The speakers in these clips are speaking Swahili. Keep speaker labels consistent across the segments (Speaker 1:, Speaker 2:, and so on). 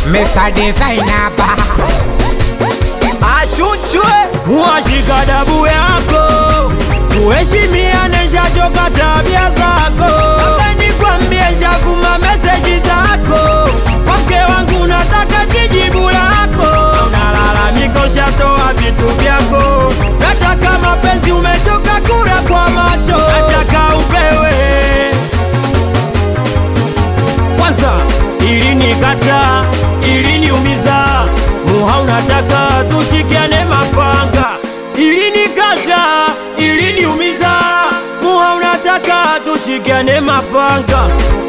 Speaker 1: Mr. Designer ba
Speaker 2: achunchwe
Speaker 3: washika dabu yako tuheshimiane, shachoka tabia zako. Sasa nikwambie, njakuma meseji zako kwa mke wangu, nataka kijibu lako. Unalalamika ushatoa vitu vyako, nataka mapenzi, umechoka kura kwa macho, nataka upewe kwanza ili nikata ili niumiza muha unataka tushikiane mapanga ili nikata ili niumiza muha unataka tushikiane mapanga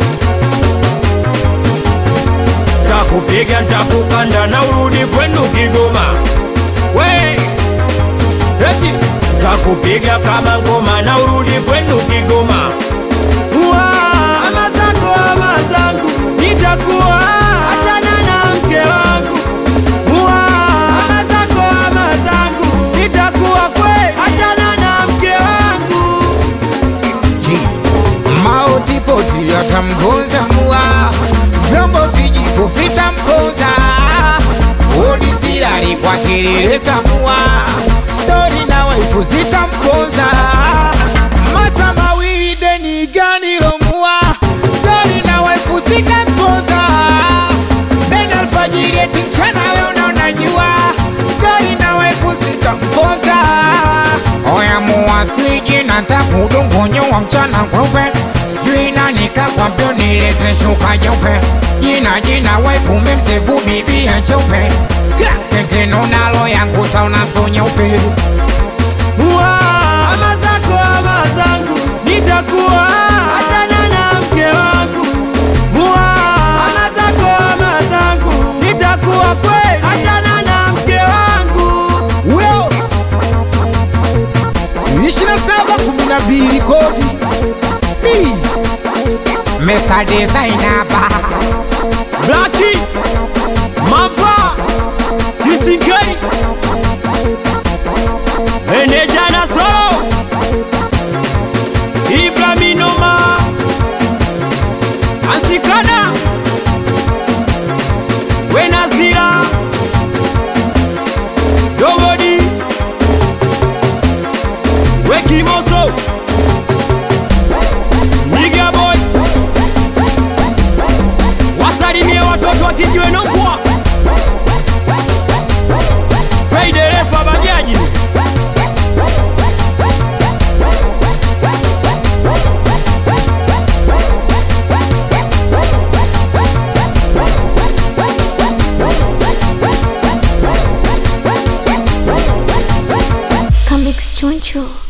Speaker 3: takupiga ntakukanda na urudi kwenu Kigoma we eti takupiga kama ngoma na urudi kwenu Kigoma Wa, ama zako ama zangu nitakuwa achana na mke wangu Wa, ama zako ama zangu nitakuwa kwe achana na mke wangu
Speaker 1: G Mauti poti yatamgonza mua Vyombo vijiko vitamponza Odi silari kwa kelele za mua Stori na waifu zitamponza Masa mawili deni gani lomua Stori na waifu zitamponza Ben alfajiri eti mchana we unaona jua Stori na waifu zitamponza Oya mua swiji nataka udongonyo wa mchana kweupe Sijui nani kakwambia nilete shuka jeupe Jina jina waifu memsefu bibi ya cheupe Kekeno nalo yangu sauna so nyeupe
Speaker 3: Wa, ama zako ama zangu nitakuwa achana na mke wangu Wa, ama zako ama zangu nitakuwa kwe achana na mke wangu
Speaker 1: Weo Ishina saba kumi na mbili kodi B Mr. Designer ba
Speaker 3: Blaki Mamba Kisingeri Meneja na Solo Ibraminoma Ansikana Wenazira Dogodi Wekimoso Niga boy wasalimie watoto wa kijiwe Nongwa, Fei dereva bajaji,
Speaker 4: Comics Choncho.